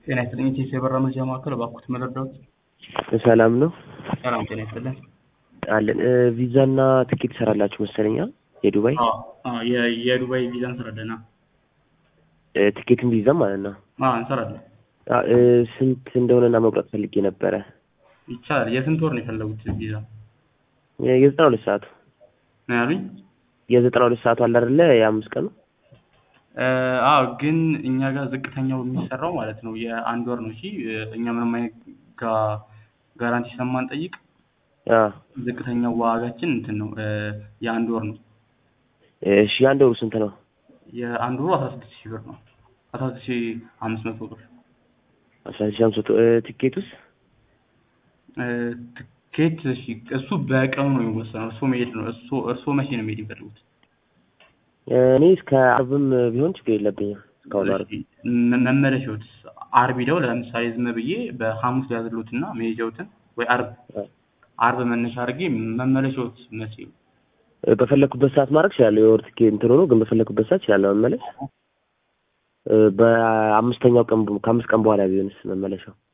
ጤና ይስጥልኝ። ኢቴስ የበራ መረጃ ማዕከል እባክዎት መረዳዎት? ሰላም ነው ሰላም ጤና ይስጥልን። አለን። ቪዛና ትኬት ትሰራላችሁ መሰለኛ የዱባይ አዎ፣ አዎ፣ የ- የዱባይ ቪዛ እንሰራለን። እ፣ ትኬትን ቪዛ ማለት ነው። አዎ እንሰራለን። አ፣ እ፣ ስንት እንደሆነና መቁረጥ ፈልጌ ነበረ። ይቻላል። የስንት ወር ነው የፈለጉት ቪዛ የ- የዘጠና ሁለት ሰዓቱ ነው ያሉኝ? የዘጠና ሁለት ሰዓቱ አለ አይደለ? የአምስት ቀኑ እ፣ አዎ ግን እኛ ጋር ዝቅተኛው የሚሰራው ማለት ነው የአንድ ወር ነው። እሺ እ፣ እኛ ምንም አይነት ጋ- ጋራንቲ ስለማንጠይቅ አ፣ ዝቅተኛው ዋጋችን እንትን ነው እ፣ የአንድ ወር ነው። እሺ የአንድ ወሩ ስንት ነው? የአንድ ወሩ አስራ ስድስት ሺህ ብር ነው። አስራ ስድስት ሺህ አምስት መቶ ብር አስራ ሺህ አምስት መቶ እ፣ ትኬቱስ እ፣ ትኬት እሺ፣ እሱ በቀኑ ነው የሚወሰነው። እርስዎ መሄድ ነው እሱ እርስዎ መቼ ነው መሄድ የሚፈልጉት? እኔ እስከ አርብም ቢሆን ችግር የለብኝም። እስካሁን አርብ እሺ፣ መ- መመለሻዎት አርብ ሄደው ለምሳሌ ዝም ብዬ በሐሙስ ሊያዝሉትና መሄጃዎትን ወይ አርብ አ፣ አርብ መነሻ አድርጌ መመለሻዎት መቼ ነው? እ፣ በፈለኩበት ሰዓት ማድረግ እችላለሁ። የወር ትኬት እንትን ሆኖ ግን በፈለኩበት ሰዓት እችላለሁ መመለስ። እ፣ በአምስተኛው ቀን ከአምስት ቀን በኋላ ቢሆንስ መመለሻው?